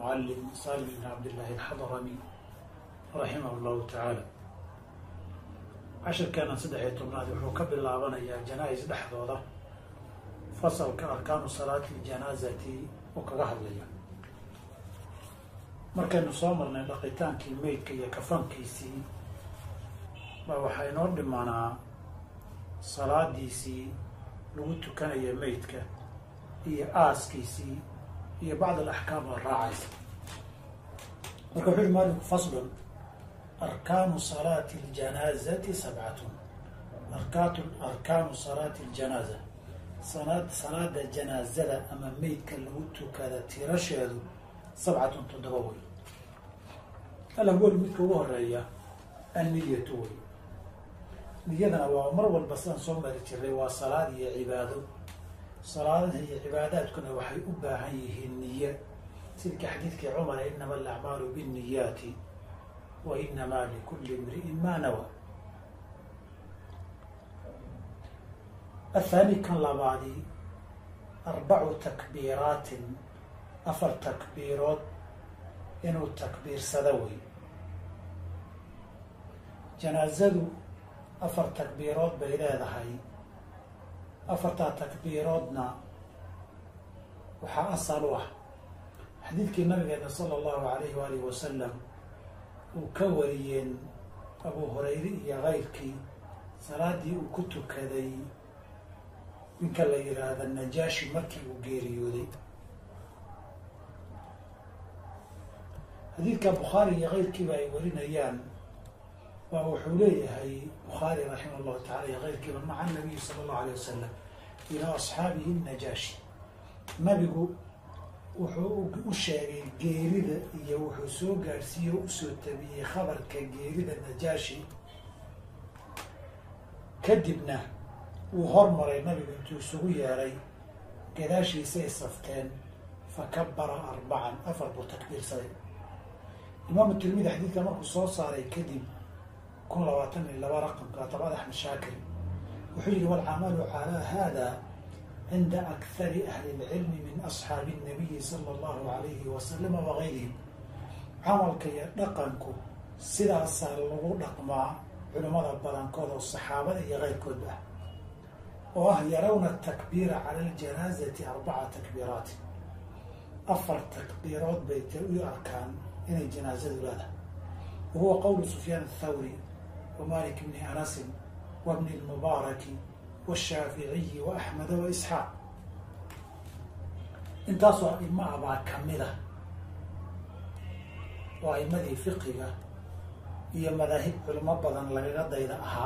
المعلم سالم بن عبد الله الحضرمي رحمه الله تعالى cashirkeena saddex iyo tobnaad wuxuu ka bilaabanayaa janaa-is dhexdooda fasalka arkaanu salaati ljanaazati oo kaga hadlaya markaynu soo marnay dhaqitaankii meydka iyo kafankiisii baa waxaa inoo dhimanaa salaadiisii lagu tukanaya meydka iyo aaskiisii iyo bacd alaxkaam oo raacaysa marka wuxu uhi maalinku faslun arkaanu salaati اljanaazati sabcatun arkaat arkaanu salaati اljanaaza sanad salaada janaazada ama meydka lagu tukada tirasheedu sabcatun toddoba wey alawel midka ugu horeeya anniyatu wey niyadana waa mar walba sidaan soo mari jiray waa salaad iyo cibaado salaadaha iyo cibaadaadkuna waxay u baahan yihiin niye sidka xadiidkii cumar inama alacmaalu binniyaati wa inamaa likulli imri'in maa nawa athaani kan labaadi arbacu takbiiraatin afar takbiirood inuu takbiirsado wey janaazadu afar takbiirood bay leedahay afartaa takbiiroodna waxaa asal u ah xadiidkii nabigeena sala allahu alayhi waalihi wasalam uu ka wariyeen abu hurayre iyo kayrkii salaadii uu ku tukaday ninka la yidhaahda najaashi markii uu geeriyooday xadiidka bukhaari iyo kayrkiiba ay warinayaan waa wuxuu leeyahay bukhaari raximah allahu tacala iyo kayrkiiba maca nabiyi sala allahu alayh wasalam ilaa asxaabihi najaashi nabigu wuxuu u sheegay geerida iyo wuxuu soo gaadhsiiye o usoo tabiyey khabarka geerida najaashi kadibna wuu hormaray nabigu intuu isugu yeeray gadaashiisay safteen fa kabara arbacan afar buu takbiirsaday imaamu tirmidi xadiidka markuu soo saaray kadib kun labaatan iyo laba raqamka tabad axmed shaakir wuxuu yihi walcamalu calaa hada cinda akari ahli اlcilmi min asxaabi الnabiyi sala allahu alayhi wasalama wagayrihim camalka iyo dhaqanku sidaasaa lagu dhaqmaa culimmada badankood oo saxaabada iyo keyrkoodba ah oo ah yarawna takbiira cala اljanaazati arbaca takbiiraati afar takbiirood bay ta u arkaan inay janaazadu leedahay wahuwa qowlu sufyaan athawri wa malik bni anasin wa bni lmubaaraki washaaficiyi wa axmeda wa isxaaq intaasoo aima ah baa kamida oo aimadii fiqiga iyo madaahib culimo badan lagaga dayda ahaa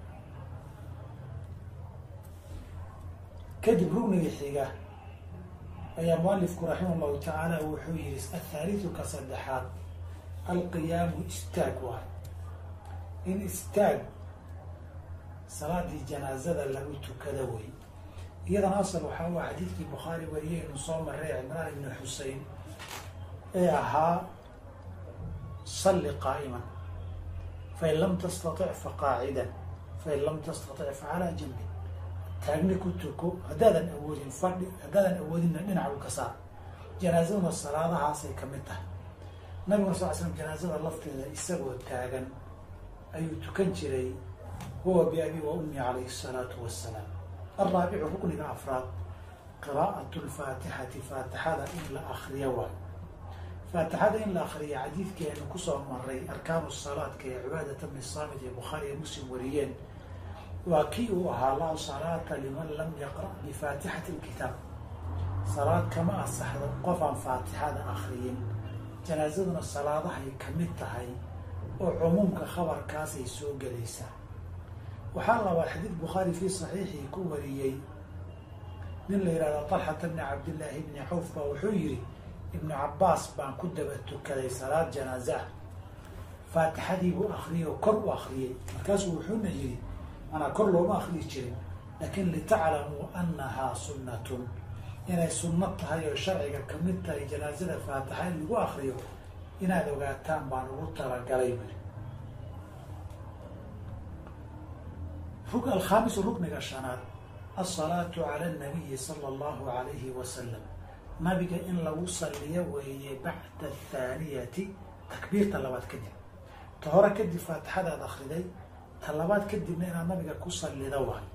kadib rugniga xiga ayaa mualifku raximah llahu tacaala wuxuu yihi athaalitu ka saddexaad alqiyaamu istaag waay in istaag salaadii janaazada lagu tukada wey iyadana asal waxaa u xadiidkii bukhaari wariyeynu soo maray cimraan ibni xusein ee ahaa salli qaa'iman fain lam tastatic fa qaacidan fain lam tastatic fa calaa janbin taagni ku tuko haddaadan awoodin fadhi haddaadan awoodinna dhinacu ka saar janaazaduna salaadahaasay ka mid tahay nabiguna sal l slam janaazada lafteeda isagoo taagan ayuu tukan jiray huwa biabi wa ummi calayhi asalaatu wassalaam alraabicu rukniga afraad qiraa'atu lfaatixati faatixada in la akriyo waayo faatixada in la akriya xadiidkii aynu kusoo maray arkaanu salaadka ee cibaadata bni saamit ee bukhaari ee muslim wariyeen waa kii uu ahaa laa salaata liman lam yaqra' bifaatixati lkitaab salaad kama asaxdo qof aan faatixada akriyin janaazaduna salaadahay ka mid tahay oo cumuumka khabarkaasay soo gelaysaa waxaa labaa xadiid bukhaari fii saxiixii ku wariyey nin la yihahdo talxata bni cabdillaahi bni cawf baa wuxuu yihi ibnu cabbaas baan ku daba tukaday salaad janaaze ah faatixadii buu akriyay oo kor u akriyey markaasuu wuxuuna yihi manaa kor looma akriyi jirin laakiin litaclamuu annahaa sunnatun inay sunno tahay oo sharciga kamid tahay janaazada faatixa in lagu akriyo inaad ogaataan baan ugu talagalay buri alkhaamisu rukniga shanaad alsalaatu cala anabiyi sala allahu alayhi wasalam nabiga in lagu salliyo weeye bacda athaaniyati takbiirta labaad kadib ta hore kadib faatixadaad akriday ta labaad kadibna inaad nabiga ku sallida waayo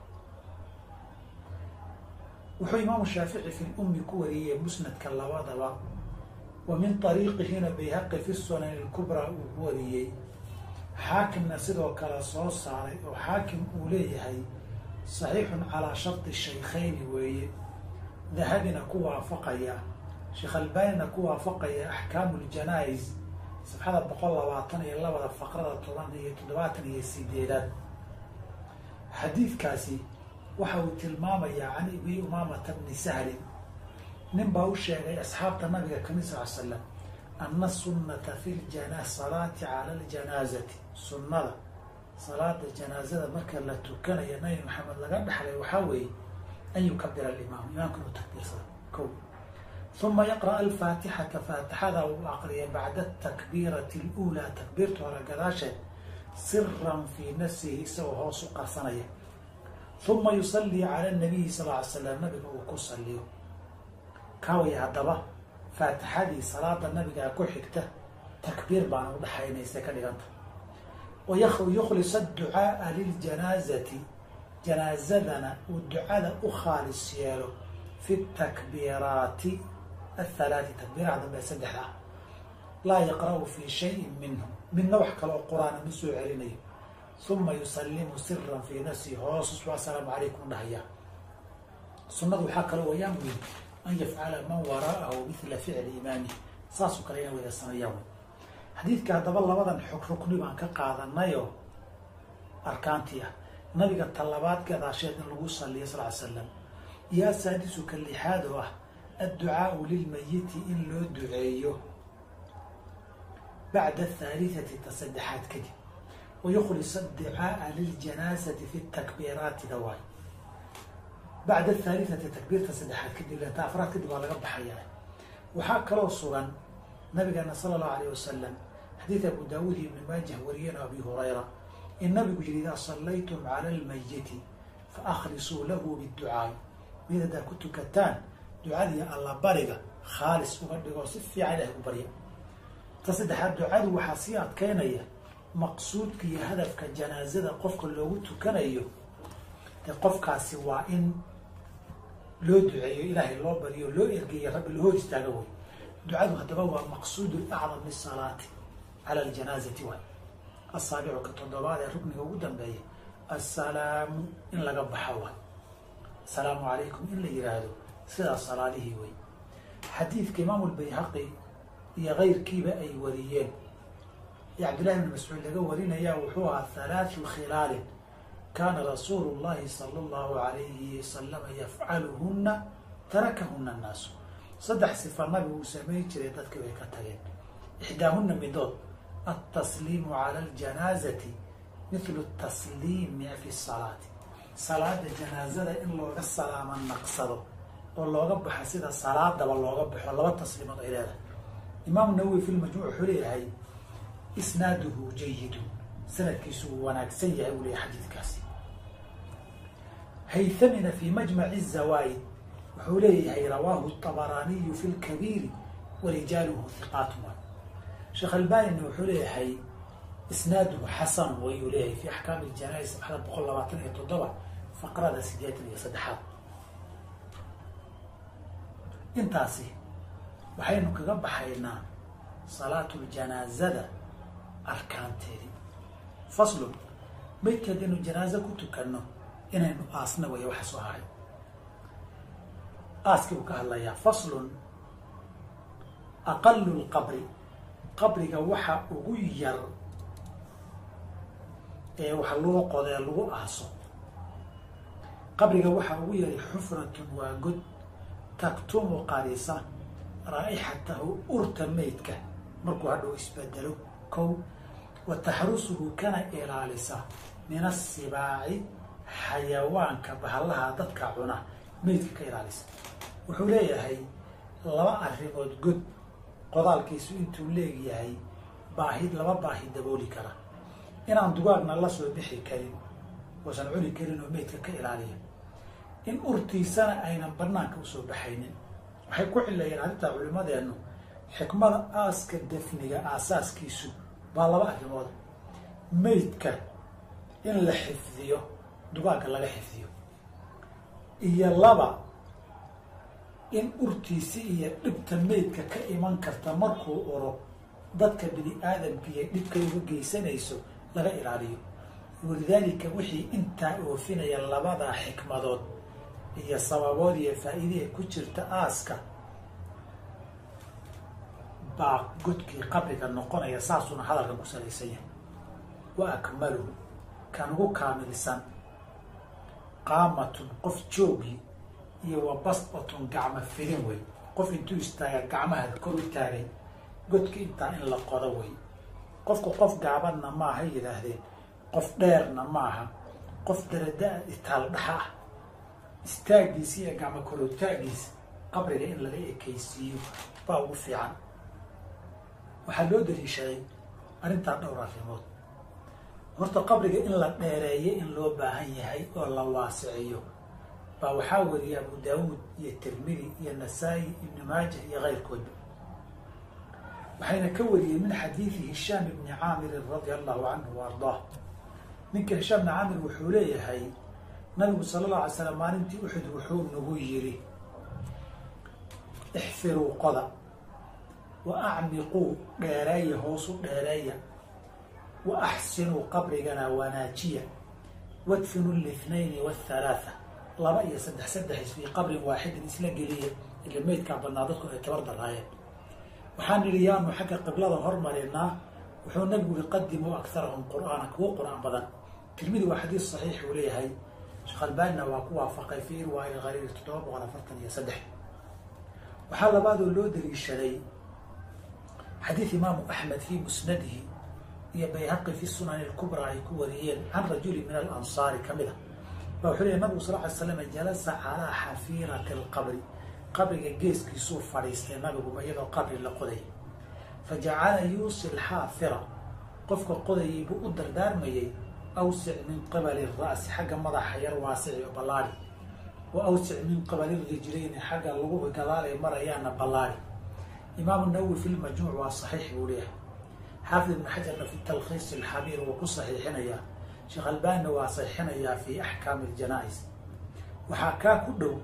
wuxuu imaamu shaafici fi lummi ku wariyey musnadka labadaba wa min ariiqihina bayhaqi fi sunan ilkubraa uu ku wariyey xaakimna sidoo kale soo saaray oo xaakim uu leeyahay saxiixun calaa sharti shaykhayni weeye dahabina ku waafaqaya sheekh albaanina ku waafaqaya axkaamu ljanaa-is safxada boqol labaatan iyo labada faqrada toban iyo toddobaatan iyo sideedaad xadiidkaasi waxa uu tilmaamayaa can abi umaamata bni sahlin nin baa u sheegay asxaabta nabiga kamid sal l slam ana sunnata fi ljana salaati cala ljanaazati sunnada salaada janaazada marka la tukanayo nabi maxamed laga dhexlay waxaa weeye an yukabira alimaam imaamka inuu takbiirsado ko uma yaqra'a alfaatixata faatixada uu aqriya bacda atakbiirati aluulaa takbiirta hore gadaasheed siran fii nafsihi isagoo hoos u qarsanaya uma yusallii cala nabiyi sal ly slam nabiga uu ku saliyo kaawaya haddaba faatixadii salaada nabigaa ku xigta takbiir baana udhaxaynaysa ka dhiganta wayukhlis adducaaa liljanaazati janaazadana uu ducada u khaalis yeelo fi takbiiraati athalaati takbiiraha dambe saddexda ah laa yaqra'u fii shayin minhu midna wax kale oo qur-aana ma soo celinayo uma yusallimu siran fii nafsihi hoosus assalaamu calaykum dhahaya sunnadu waxaa kaloo wayaan weyn an yafcala man waraa'ahu mila ficli imaamih saasoo kale ina wada sameeyaan wey xadiidka haddaba labadan xog rukni baan ka qaadanayoo arkaantii ah nabiga talabaad gadaasheed in lagu saliyo sal ly slam iyo asaadisu ka lixaad oo ah adducaau lilmayiti in loo duceeyo bacda athaalitati ta saddexaad kadib wayukhlis adducaaa liljanaasati fi takbiiraati dawaay bacda athaalitati takbiirta saddexaad kadib lenta afraad kadib waa laga baxaya waxaa kaloo sugan nabigeena sala allahu alayh wasalam xadiid abu daawuud iyo ibni maajah wariyeen abi hurayra in nabigu yihi idaa sallaytum cala almayiti fa akhlisuu lahu biducaai mid haddaad ku tukataan ducadii alla bariga khaalis uga dhigoo si fiican ilahay u barya ta saddexaad ducadu waxaa sii adkeynaya maqsuudka iyo hadafka janaazada qofka loogu tukanayo dee qofkaasi waa in loo duceeyo ilaahay loo bariyo loo ergeeyo rabbi loo hor istaaga way ducadu haddaba waa maqsuudu acdam lisalaati cala aljanaazati waay asaabicu ka toddobaad ee rukniga ugu dambeeya assalaamu in laga baxa waay asalaamu calaykum in la yiraahdo sidaas salaadihii wey xadiidka imaamu lbayhaqi iyo keyrkiiba ay wariyeen ee cabdillahi bni mascuud laga warinaya wuxuu ahaa halaathu khilaalin kaana rasuulu llahi sala allahu alayhi wasalama yafcaluhuna tarakahuna annaasu saddex sifa nabigu uu samayn jiray dadkii way ka tageen ixdaahuna midood altasliimu cala aljanaazati mithlu tasliimi fi salaati salaada janaazada in looga salaamo naqsado oo looga baxo sida salaadaba looga baxo laba tasliimood ay leedahay imaamu nawowi fi lmajmuuc wuxuu leeyahay isnaaduhu jayidun sanadkiisu uu wanaagsan yahay uu leeyahay xadiidkaasi haythamina fi majmaci zawaid wuxuu leeyahay rawaahu طabaraaniyu fi lkabiiri warijaaluhu hiqaatuma sheekh albanina wuxuu leeyahay isnaaduhu xasan wayuu leeyahay fi axkaami ljanais saxda boqol labaatan iyo toddoba faqrada sideetan iyo saddexaad intaasi waxaynu kaga baxaynaa salaatu ljanaazada arkaanteedii faslun maydkeed inu janaazo ku tukanno inaynu aasna waya waxa soo haray aaskii uu ka hadlayaa faslun aqalu lqabri qabriga waxa ugu yar ee wax loo qodee lagu aaso qabriga waxaa ugu yaray xufratun waa god taktumu qarisa raa'ixatahu urta meydka markuu hadhow isbedelo kow wa taxrusuhu kana ilaalisa min asibaaci xayawaanka bahallaha dadka cuna meydka ka ilaalisa wuxuu leeyahay laba arrimood god qodaalkiisu intuu leegyahay baahi laba baahi dabooli kara inaan dugaagna la soo bixi karin oosan cuni karin oo meydka ka ilaaliya in urtiisana aynan banaanka usoo baxaynin waxay ku cileeyeen arrintaa culimadeennu xikmada aaska dafniga aasaaskiisu baa laba arrimood meydka in la xifdiyo dugaagga laga xifdiyo iyo laba in urtiisi iyo dhibta meydka ka iman karta markuu uro dadka bini aadamkiiyo dhibkay uga geysanayso laga ilaaliyo walidaalika wixii intaa oofinaya labadaa xikmadood iyo sababood iyo faa'iidaha ku jirta aaska baa godkii qabriga noqonaya saasuna hadalkan ku salaysan yahay wa akmaluhu kan ugu kaamilsan qaamatun qof joogi iyo wa basbatun gacmo fidin wey qof intuu istaaga gacmaha kor u taagay godki intaa in la qodo wey qofku qof gaabanna maaha yidhaahdeen qof dheerna maaha qof darada itaal dhaxa ah istaagiisa iyo gacmo korotaagiisa qabriga in laga ekaysiiyo baa ugu fiican waxaa loo daliishaday arrintaa dhowr arrimood horta qabriga in la dheereeyo in loo baahan yahay oo la waasiciyo baa waxaa wariyay abu daawuud iyo tirmidi iyo nasaa-i ibni maaja iyo keyrkoodba waxayna ka wariyeen min xadiidi hishaam ibni caamirin radia allahu canhu wa ardaah ninka hishaam ibni caamir wuxuu leeyahay nabigu sala allahu alay slam maalintii uxud wuxuu nagu yiri ixfiruu qoda wa acmiquu dheereeya hoosu dheereeya wa axsinuu qabrigana wanaajiya wadfinu lithnayni wathalaatha laba iyo saddex saddexis fii qabrin waaxidin isla geliya ila meydkaa badnaa dadku ay tabar daraayeen waxaan nidhi yaanu xagga qiblada hormarinaa wuxuu nabigu yihi qadimuu akharahum qur'aana kuwo qur-aan badan tirmidi waa xadiis saxiix uu leeyahay sheekh albaanina waa ku waafaqay fi irwaa ilkhaliil toddoba boqol afartan iyo saddex waxaa labaadoo loo daliishaday xadiid imaamu axmed fii musnadihi iyo bayhaqi fi sunani lkubraa ay ku wariyeen can rajuli min alansaari ka mid a ba wuxuu leeyahy nabigu sal ly slam jalasa calaa xafiirati alqabri qabriga geeskiisuu fadhiistay nabiguba iyadoo qabri la qoday fa jacala yuusi lxaafira qofka qodayay buu u dardaarmayay awsic min qibali ra'si xagga madaxa yar waasici oo ballaari wa awsic min qibali rijlayni xagga lagu gadaalay marayaana ballaari imaamu nawowi fi lmajmuuc waa saxiix buu leeyahay xaafid ibnu xajarna fi talkhiis alxabiir wuu ku saxiixinayaa sheekh albaanina waa saxiixinayaa fi axkaami aljanaa-is waxaa kaa ku dhow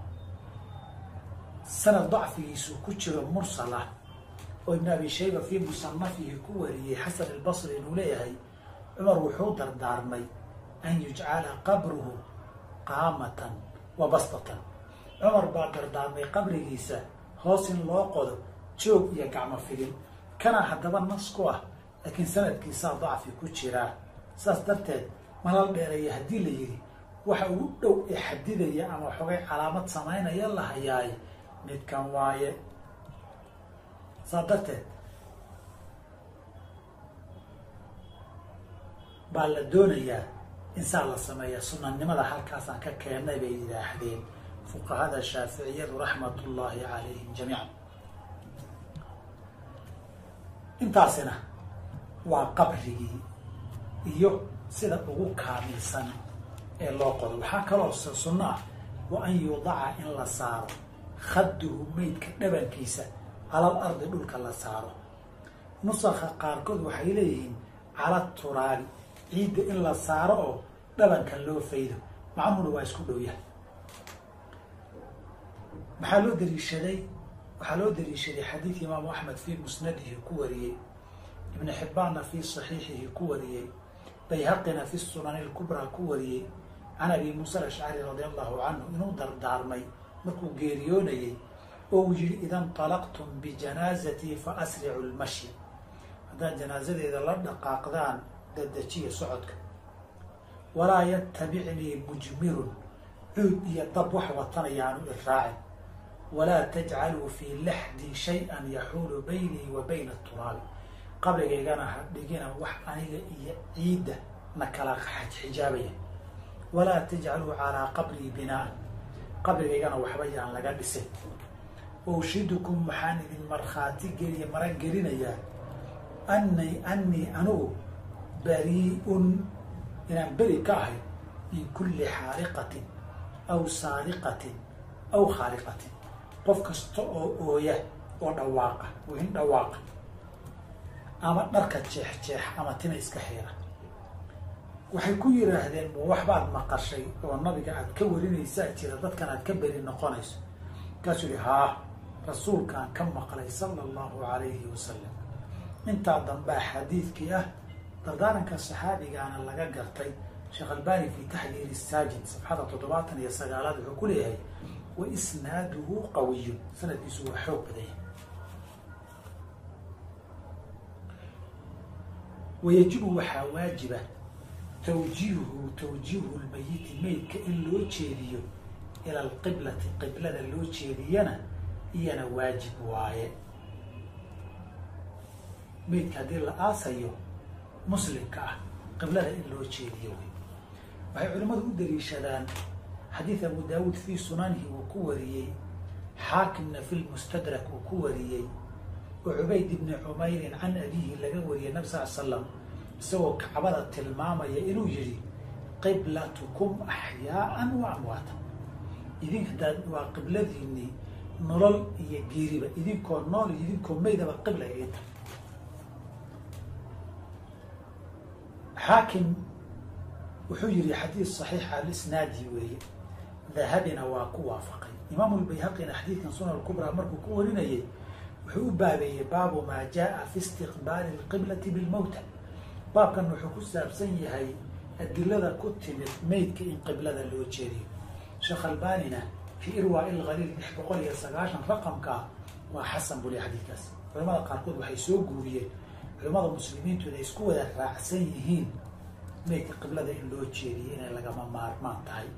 sanad dacfigiisu ku jiro mursal ah oo ibn abi shayba fii musanafihi ku wariyey xasan albasri inuu leeyahay cumar wuxuu dardaarmay an yujcala qabruhu qaamatan wa bastatan cumar baa dardaarmay qabrigiisa hoos in loo qodo joog iyo gacmo fidin kana haddaba nas ku ah laakiin sanadkiisaa dacfi ku jiraa saas darteed malal dheereeya haddii la yidhi waxa ugu dhow ee xadidaya ama xogay calaamad samaynaya la hayaay midkan waaye saas darteed baa la doonayaa in saa la sameeya sunanimada halkaasaan ka keennay bay yidhaahdeen fuqahada shaaficiyadu raxmat ullaahi calayhim jamiican intaasina waa qabrigii iyo sida ugu kaamilsan ee loo qodo waxaa kaloo sunno ah wa an yudaca in la saaro khadduhu meydka dhabankiisa calal ardi dhulka la saaro nusakha qaarkood waxay leeyihiin cala turaabi ciidda in la saaro oo dhabanka loo faydo macnuhuna waa isku dhow yahay maxaa loo daliishaday waxaa loo daliishaday xadiid imaamu axmed fii musnadihi ku wariyey ibnu xibbaanna fii saxiixihi ku wariyey bayhaqina fi sunani lkubraa ku wariyey can abi muusa alashcari radi allahu canhu inuu dardaarmay markuu geeriyoonayey oo uu yihi ida ntalaqtum bijanaazatii fa asricu lmashya haddaad janaasadeeda la dhaqaaqdaan dadajiya socodka walaa yatabicnii mujmirun cuud iyo dab wax watanayaanu iraacin walaa tajcaluu fii laxdii shay-an yaxuulu baynii wa bayna turaabi qabrigaygana ha dhigina wax aniga iyo ciidda na kala xijaabaya walaa tajcaluu calaa qabrii binaan qabrigaygana waxba yaan laga dhisin waushidukum waxaan idin markhaati geliya maran gelinayaa ani anii anugu bari-un inaan beri ka ahay min kulli xaariqatin aw saariqatin aw khaariqatin qof kasta oo ooya oo dhawaaqa weyn dhawaaqa ama dharka jeex jeex ama tina iska xiira waxay ku yidhaahdeen ma waxbaad maqashay oo nabiga aad ka warinaysaa jira dadkan aad ka beri noqonayso markaasuu yihi haa rasuulkaan ka maqlay sala allahu calayhi wasalam intaa dambaa xadiidkii ah dardaaranka saxaabigaana laga gartay sheekh albani fi taxliili saajid safxada toddobaatan iyo sagaalaad wuxuu ku leeyahay wa isnaaduhu qawiyun sanadkiisu waa xoog badanya wayajibu waxaa waajiba tawjiihuhu tawjiihu lmayiti meydka in loo jeediyo ila alqiblati qiblada loo jeediyana iyana waajib waaye meydka haddii la aasayo muslimka ah qiblada in loo jeediyo wey waxay culimmadu u daliishadaan xadiid abu daawuud fii sunanihi uu ku wariyey xaakimna fi lmustadrak uu ku wariyey oo cubayd ibni cumayrin can abihi laga wariyay nabi sal l slam isagoo kacbada tilmaamaya inuu yihi qiblatukum axyaaan wa amwaata idinka daad waa qibladiinii nolol iyo geeriba idinkoo nool iyo idinkoo meydaba qibla idinta xaakim wuxuu yihi xadiid saxiixa alisnaadi weeye dahabina waa ku waafaqay imaamu lbayhaqina xadiidkan sunan lkubraa markuu ku warinayay wuxuu u baabeeyey baabu maa jaa fi istiqbaali lqiblati bilmowta baabkan wuxuu ku saabsan yahay adilada ku timid meydka in qiblada loo jeediyo sheekh albanina fii irwaa ilkhaliil lix boqol iyo sagaashan raqamka waa xasan buli xadiidkaas culamada qaarkood waxay soo guuriyeen culamada muslimiintu inay isku wada raacsan yihiin meydka qiblada in loo jeediyo inay lagama maarmaan tahay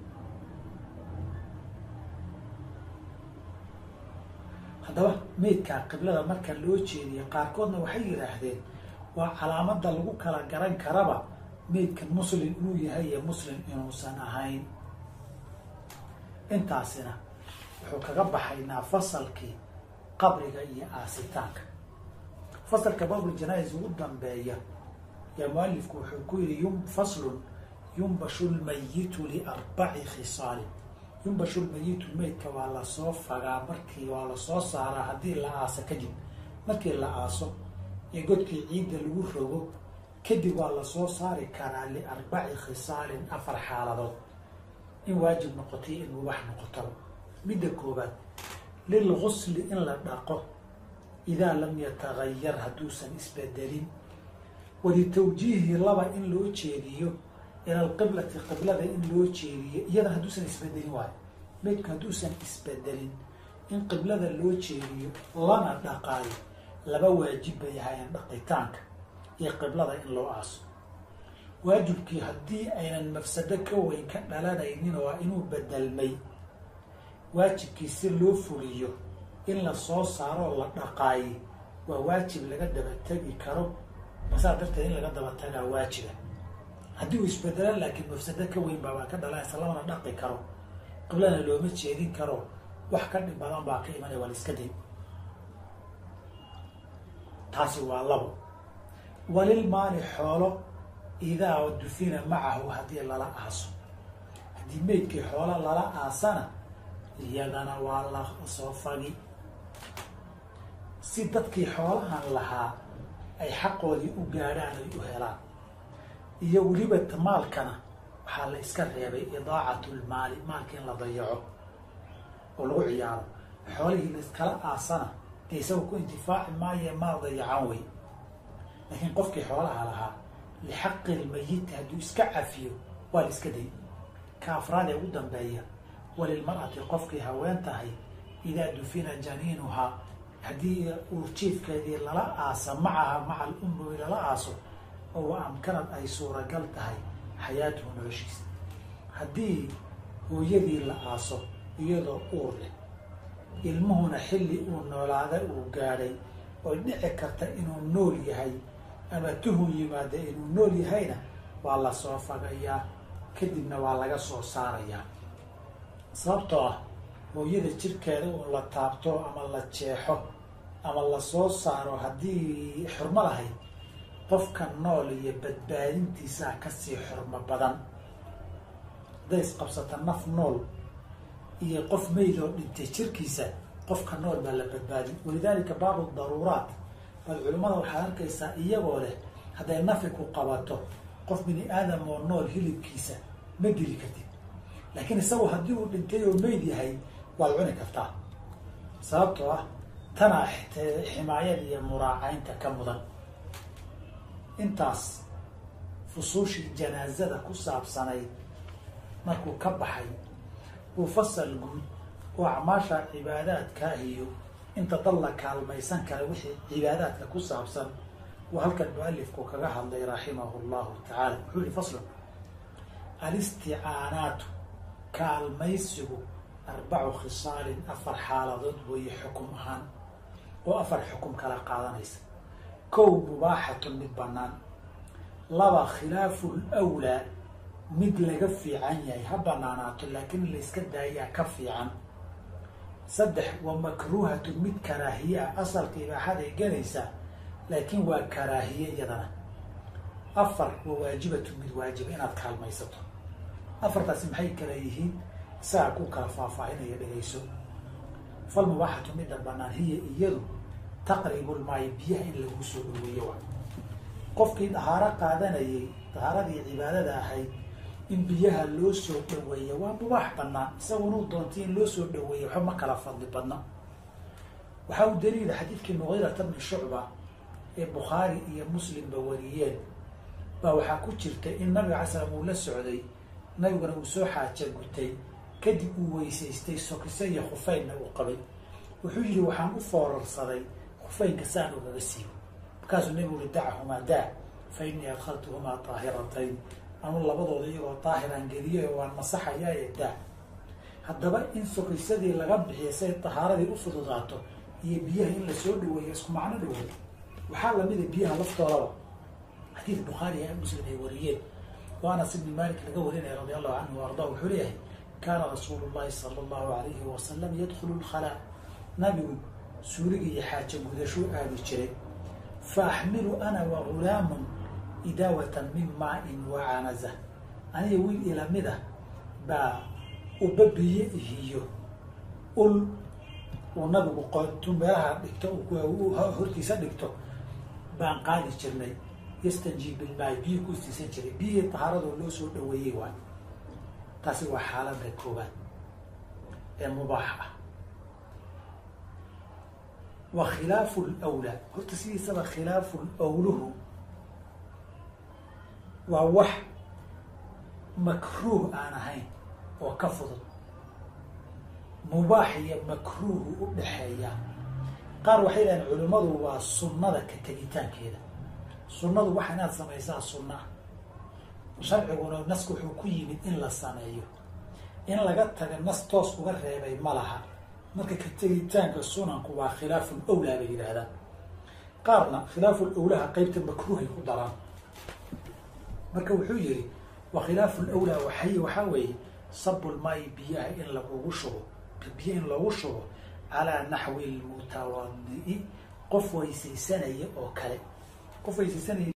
haddaba meydkaa qiblada marka loo jeediyo qaarkoodna waxay yidhaahdeen waa calaamada lagu kala garan karaba meydkan muslim inuu yahay iyo muslim inuusan ahayn intaasina wuxuu kaga baxaynaa fasalkii qabriga iyo aasitaanka fasalka babul janais ugu dambeeya yaa mualifku wuxuu ku yihi yum faslun yumbashu lmayitu liarbaci khisaalin yumbashu lmayitu meydka waa lasoo fagaa markii waa lasoo saaraa haddii la aaso kadib markii la aaso ee godkii ciidda lagu rogo kadib waa lasoo saari karaa liarbaci khisaalin afar xaaladood in waajib noqotay in mubax noqotaba midda koobaad lilgusli in la dhaqo idaa lam yatagayar hadduusan isbedelin walitawjiihi laba in loo jeediyo ila alqiblati qiblada in loo jeediyo iyadana hadduusan isbedelin waayo meydku hadduusan isbedelin in qiblada loo jeediyo lana dhaqaayo laba waajib bay ahaayeen dhaqitaanka iyo qiblada in loo aaso waajibkii haddii aynan mafsado ka weyn ka dhalanaynin waa inuu bedelmay waajibkii si loo fuliyo in la soo saaroo la dhaqaaye waa waajib laga daba tegi karo masaa darteed in laga daba tagaa waajiba haddii uu isbedelan laakiin mafsado ka weyn baabaa ka dhalanaysa lamana dhaqi karo qiblana looma jeedin karo wax ka dhib badan baa ka imanaya waa la iska day taasi waa labo walilmaali xoolo idaa dufina macahu haddii lala aaso haddii meydkii xoolo lala aasana iyadana waa la soo fagi si dadkii xoolahan lahaa ay xaqoodii u gaadhaan ay u helaan iyo weliba maalkana waxaa la iska reebay idaacatu lmaali maalka in la dayaco oo lagu ciyaaro xoolihii laiskala aasana dee isaga ku intifaaci maayo maal dayacan wey laakiin qofkii xoolaha lahaa lixaqi lmayiti hadduu iska cafiyo waa la iska day ka afraad ee ugu dambeeya walilmar'ati qofkii haween tahay idaa dufina janiinuhaa haddii uurjiifkeedii lala aasa macaha maca alummi lala aaso oo amkanad ay suuragal tahay xayaatuhu noloshiisa haddii hooyadii la aaso iyadoo uur leh ilmuhuna xilli uu noolaada uu gaadhay oo dhici karta inuu nool yahay ama tuhun yimaada inuu nool yahayna waa la soo fagayaa kadibna waa laga soo saarayaa sababtoo ah hooyada jirkeeda uun la taabto ama la jeexo ama la soo saaro haddii xurmo lahayd qofka nool iyo badbaadintiisaa kasii xurmo badan hadday isqabsata naf nool iyo qof meyd oo dhintay jirkiisa qofka nool baa la badbaadi walidaalika baabu daruuraat bal culimmada waxaad arkaysaa iyagoo leh hadday nafi ku qabato qof bini aadam oo nool hilibkiisa ma dili kartid laakiin isagu haddii uu dhintay oo meyd yahay waad cuni kartaa sababtoo ah tanaa ximaayada iyo muraacaynta ka mudan intaas fusuushii janaazada ku saabsanayd markuu ka baxay uu fasal guud oo acmaasha cibaadaadkaa iyo inta dad la kaalmaysan kara wixii cibaadaadka ku saabsan uu halkan mualifku kaga hadlay raximahu llahu tacaala wuxuu yihi faslun alisticaanaatu kaalmaysigu arbacu khisaalin afar xaaladood weeye xukum ahaan oo afar xukum kala qaadanaysa kow mubaaxatun mid bannaan laba khilaafu lwlaa mid laga fiican yahay ha banaanaato laakiin layska daayaa ka fiican saddex wa makruuhatun mid karaahiye ah asalka ibaaxaday gelaysaa laakiin waa karaahiye iyadana afar wa waajibatun mid waajiba inaad kaalmaysato afartaasi maxay kala yihiin isagaa ku kala faahfaahinaya dhegayso fal mubaaxatu midda banaan hiya iyadu taqribulmaayo biyaha in lagu soo dhaweeyo wa qofkii dahaaro qaadanayay dahaaradii cibaadada ahayd in biyaha loo soo dhaweeya waa mubaax banaan isagunuu doontay in loo soo dhaweeya waxba ma kala fadli badna waxaa u daliila xadiidkii mugiirata bni shucba ee bukhaari iyo muslimba wariyeen baa waxaa ku jirta in nabiga alay slam uu la socday nabiguna uu soo xaaja gutay kadib uu weysaystay sokiso iyo khufeynna uu qabay wuxuu yihi waxaan u foorarsaday khufeynka saan ugaga siibo markaasuu nabigu ui dachahumaa daa fa innii adkhaltuhumaa daahiratayn anu labadooda iyagoo daahiraan geliyay oo waan masaxayaaye daa haddaba in sokisadii laga bixiya say dahaaradii u fududaato iyo biyaha in lasoo dhaweeyo isku macno dhaweey waxaa lamida biyaha laftoodaba xadiid bukhaari ee muslim ay wariyeen oo anas ibni malik laga warinaya radi allahu canhu wa arda wuxuu leeyahay kaana rasuulu llahi sala allahu alayhi wasalam yadkhulu lkhalaa nabigu suuliga iyo xaaja gudashuu aadi jiray fa axmilu ana wa gulaamun idaawatan min maa-in wa canaza aniga wiil ilamida baa ubabiye ihiyo ul uu nabigu qotu meelaha dhigto hortiisa dhigto baan qaadi jirnay yastanjii bilmaay biyi ku istiisan jiray biyihii tahaaradoo loo soo dhaweeyey waay taasi waa xaalada koobaad ee mubaax ah wa khilaafu lwlaa horta sidiisaba khilaafu lwluhu waa wax makruuh aan ahayn oo ka fudud mubaax iyo makruuhu u dhexeeyaa qaar waxay dhahaen culimmadu waa sunnada ka tegitaankeeda sunnadu waxa inaad samaysaa sunna ah sharciguna nasku wuxuu ku yimid in la sameeyo in laga taga nas toos uga reebay ma laha marka ka tegitaanka sunanku waa khilaaful awlaa bay yidhaahdaan qaarna khilaaful awlaha qeybta makruuhay ku daraan marka wuxuu yihi wa khilaaful awlaa waxay waxaa weeye sabulmaayi biyaha in lagugu shubo biyo in lagu shubo calaa naxwi lmutawadi qof weysaysanaya oo kale qof weysaysanaya